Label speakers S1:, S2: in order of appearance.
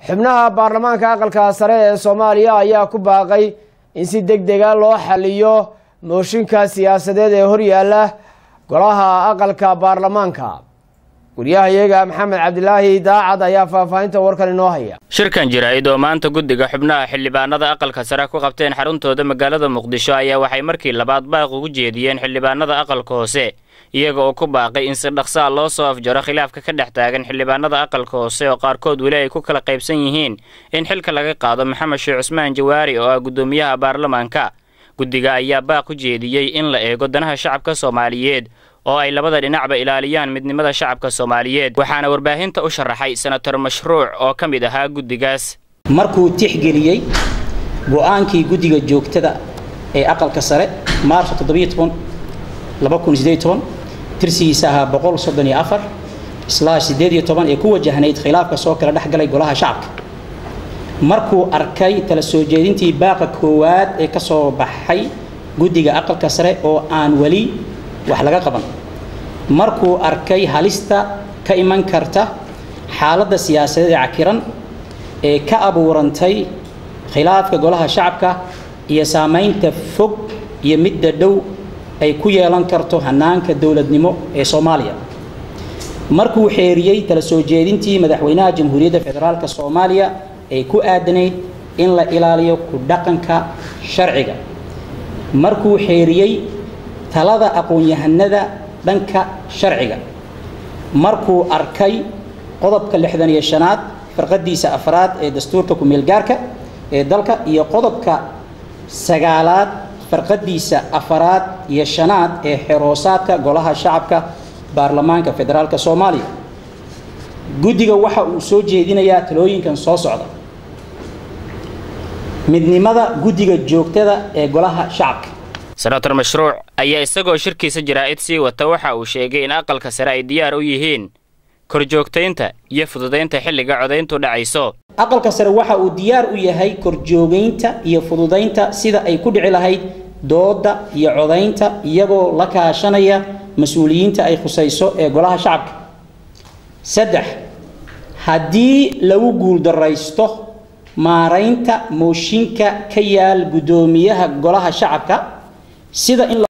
S1: xubnaha baarlamaanka aqalka sare ee soomaaliya ayaa ku baaqay in si deg dega loo xaliyo mooshinka siyaasadeed ee horyaala golaha aqalka baarlamaanka wariyahayaga maxamed cabdilaahi daacad ayaa faahfaahinta warkan inoo haya
S2: shirkan jaraa'id oo maanta guddiga xubnaha xildhibaanada aqalka sare ku qabteen xaruntooda magaalada muqdisho ayaa waxay markii labaad baaq ugu jeediyeen xildhibaanada aqalka hoose iyaga oo ku baaqay in si dhaqsaa loo soo afjaro khilaafka ka dhex taagan xildhibaanada aqalka hoose oo qaarkood weli ay ku kala qaybsan yihiin in xilka laga qaado maxamed sheekh cusmaan jawaari oo ah guddoomiyaha baarlamaanka guddiga ayaa baaq u jeediyey in la eego danaha shacabka soomaaliyeed oo ay labada dhinacba ilaaliyaan midnimada shacabka soomaaliyeed waxaana warbaahinta u sharaxay senator mashruuc oo ka mid ahaa guddigaas
S3: markuu tixgeliyey go'aankii guddiga joogtada ee aqalka sare maarso tirsigiisa ahaa ee ku wajahnayd khilaafka soo kala dhexgalay golaha shacabka markuu arkay tala soo jeedintii baaqa koowaad ee ka soo baxay guddiga aqalka sare oo aan weli wax laga qaban markuu arkay halista ka iman karta xaaladda siyaasadeed ee cakiran ee ka abuurantay khilaafka golaha shacabka iyo saamaynta fog iyo midda dhow ay ku yeelan karto hanaanka dowladnimo ee soomaaliya markuu xeeriyey tala soo jeedintii madaxweynaha jamhuuriyadda federaalk soomaaliya ee ku aadanayd in la ilaaliyo ku dhaqanka sharciga markuu xeeriyey talada aqoon-yahanada dhanka sharciga markuu arkay qodobka lixdan iyo shanaad farqadiisa afraad ee dastuurka ku-meelgaarka ee dalka iyo qodobka sagaalaad farqadiisa afaraad iyo shanaad ee xeroosaadka golaha shacabka baarlamaanka federaalk soomaaliya guddiga waxa uu soo jeedinayaa talooyinkan soo socda midnimada guddiga joogtada ee golaha shacabka
S2: senator mashruuc ayaa isagoo shirkiisa jaraa'id sii wata waxa uu sheegay in aqalka sare ay diyaar u yihiin korjoogtaynta iyo fududaynta xilliga codayntu dhacayso
S3: aqalka sare waxa uu diyaar u yahay korjoogaynta iyo fududaynta sida ay ku dhici lahayd dooda iyo codaynta iyagoo la kaashanaya mas-uuliyiinta ay khusayso ee golaha shacabka saddex haddii lagu guuldaraysto maaraynta mooshinka ka yaal guddoomiyaha golaha shacabka sida in